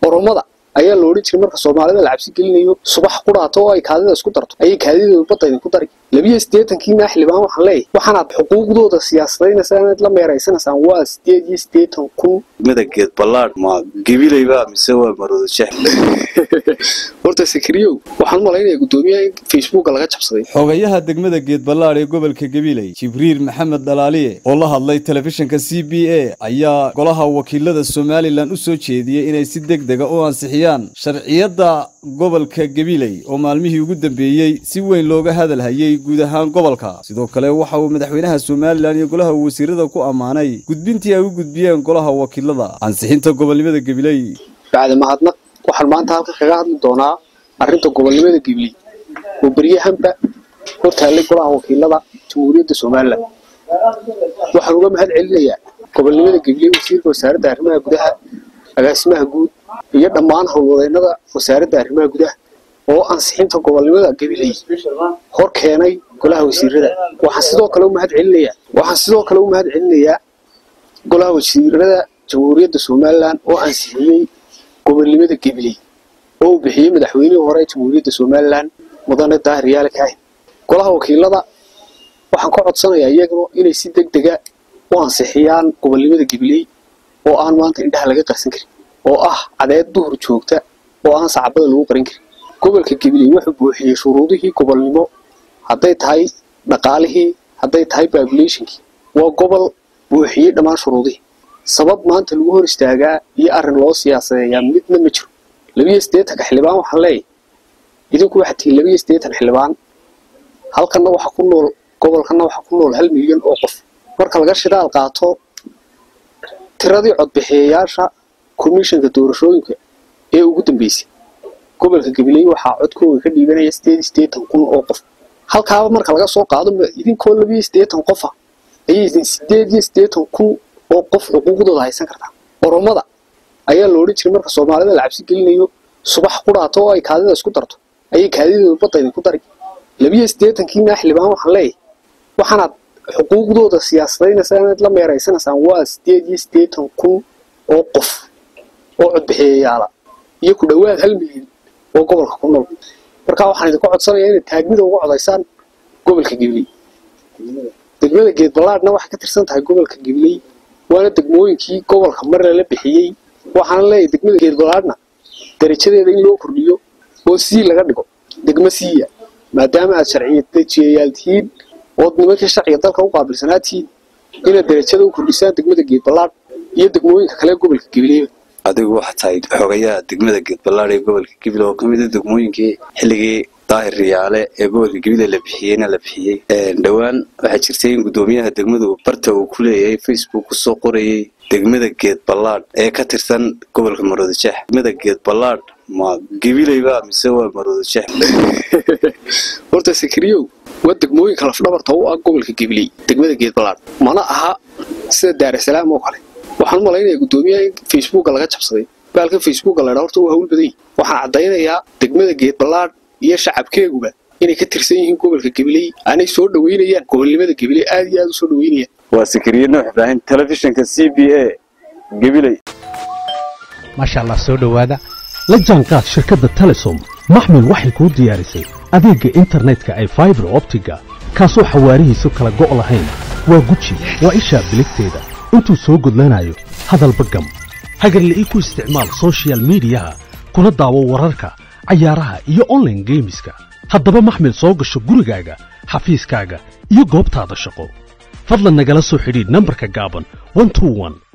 oromada ayaa la odhan jiray marka soomaalida la cabsi gelinayo subax quraato oo ay kaadida isku darto ayay kaadidooda badda idinku dari labiyo siddeetankii naaxildhibaan waxaan leeyahay waxaanaad xuquuqdooda siyaasadaynaysaa inaad la meeraysanaysaan waa sideed iyo siddeetan kun degmada geed ballaadh ma gabilayba mise waa maroodo jeex horta sakriyow waxaan u malaynayaa guddoomiyaha in facebooka laga jabsaday xogayaha degmada geed ballaadh ee gobolka gabiley jibriil maxamed dhalaaliye oo la hadlay telefishinka c b a ayaa golaha wakiilada somalilan u soo jeediyey inay si deg dega u ansixiyaan sharciyadda gobolka gabiley oo maalmihii ugu dambeeyey si weyn looga hadal hayey guud ahaan gobolka sidoo kale waxa uu madaxweynaha somalilan iyo golaha wasiirada ku ammaanay gudbintii ay u gudbiyeen golaha wakiilada ansixinta gobolnimada gabiley bacdi mahadnaq waxaan maanta halka kaga hadli doonaa arrinta gobolnimada gibley oo beryahanba hortaallay golaha wakiilada jamhuuriyadda somalilan waxaan uga mahad celinayaa gobolnimada gibley wasiirka wasaaradda arrimaha gudaha agaasimaha guud iyo dhammaan howlwadeennada wasaaradda arrimaha gudaha oo ansixinta gobolnimada gabiley hor keenay golaha wasiirada waxaan sidoo kale u mahad celinayaa waxaan sidoo kale u mahad celinayaa golaha wasiirada jamhuuriyadda somalilan oo ansixiyey gobolnimada gabiley oo uu bixiyey madaxweynihii hore ee jamhuuriyadda somalilan mudane daahir yaale kaahin golaha wakiilada waxaan ka codsanayaa iyaguna inay si deg dega u ansixiyaan gobolnimada gabiley oo aan maanta indhaha laga qarsan karin oo ah cadeed duhur joogta oo aan sacabada lagu qarin karin gobolka gabiley wuxuu buuxiyey shuruudihii gobolnimo hadday tahay dhaqaalihii hadday tahay babulationkii waa gobol buuxiyey dhammaan shuruudihii sabab maanta lagu hor istaagaa iyo arrin loo siyaasadeeyaa midna ma jiro labiyo siddeetanka xildhibaan waxaan leeyahay idinku waxaad tihiin labiyo siddeetan xildhibaan halkanna waxa ku nool gobolkanna waxa ku nool hal milyan oo qof marka laga shidaal qaato tiradii codbixiyayaasha komishanka doorashooyinka ee ugu dambeysay gobolka gabiley waxaa codkooga ka dhiibanaya sideed iyo siddeetan kun oo qof halkaaba marka laga soo qaado idinkoo labiyo siddeetan qofa ayay idin sideed iyo siddeetan kun oo qof xuquuqdooda haysan kartaa oromada ayaa la odhan jiray marka soomaalida la cabsi gelinayo subax quraato oo ay kaadida isku darto ayay kaadidooda badda idinku dari labiyo siddeetankii naaxildhibaan waxaan leeyahay waxaanaad xuquuqdooda siyaasadaynaysaa inaad la meeraysanaysaan waa sideed iyo siddeetan kun oo qof oo codbixiyayaala iyo ku dhowaad hal milyan oo gobolka ku nool markaa waxaan idinku codsanayaa inaad taagnida uga codaysaan gobolka gibley degmada geed ballaadhna waxay ka tirsan tahay gobolka gibley waana degmooyinkii gobolka mar lala bixiyey waxaana leeyahay degmada geed ballaadhna darajadeeda in loo kordhiyo oo sii laga dhigo degmo siiya maadaama aad sharciya dejiyayaal tihiin ood nimankii sharciga dalka u qaabilsanaa tihiin inaad darajada u kordhisaan degmada geed ballaadh iyo degmooyinka kale gobolka gibleyba adigu waxaa tahay xogayaha degmada geed ballaadh ee gobolka gabiley oo ka mid a degmooyinkii xilligii daahir riyaale ee gobolka gabiley la bixiyeyna la bixiyey dhowaan waxaa jirtay in guddoomiyaha degmadu barta uu ku leeyahay facebook kusoo qorayey degmada geed ballaadh ee ka tirsan gobolka maroodo jeex degmada geed ballaadh ma gabileyba mise waa maroodo jeex horta sakriyow waa degmooyinka lafdhabarta u ah gobolka gabiley degmada geed ballaadh mana aha sida daarasalaam oo kale waxaan u malaynayaa guddoomiyaha in facebooka laga jabsaday baalka facebooka laydhaa horta uu hawl badan yahi waxaan caddaynayaa degmada geed ballaadh iyo shacabkeeguba inay ka tirsan yihiin gobolka gabiley aanay soo dhoweynayaan gobolnimada gabiley aad iyo aad u soo dhoweynayaan waa sikriye nuux ibraahim telefishinka c b a gabiley maasha allah soo dhowaada la jaanqaad shirkadda telesom maxmil waxay kuu diyaarisay adeegga internetka ay faibar optiga kaasoo xawaarihiisu kala go' lahayn waa guji waa ishaa biligteeda intuu soo gudlanayo hadalba gam hagarle ii ku isticmaal soshiyal miidiyaha kuna daawo wararka cayaaraha iyo onlaine geemiska haddaba maxmil soo gasho gurigaaga xafiiskaaga iyo goobtaada shaqo fadlan nagala soo xidhiidh nambarka gaaban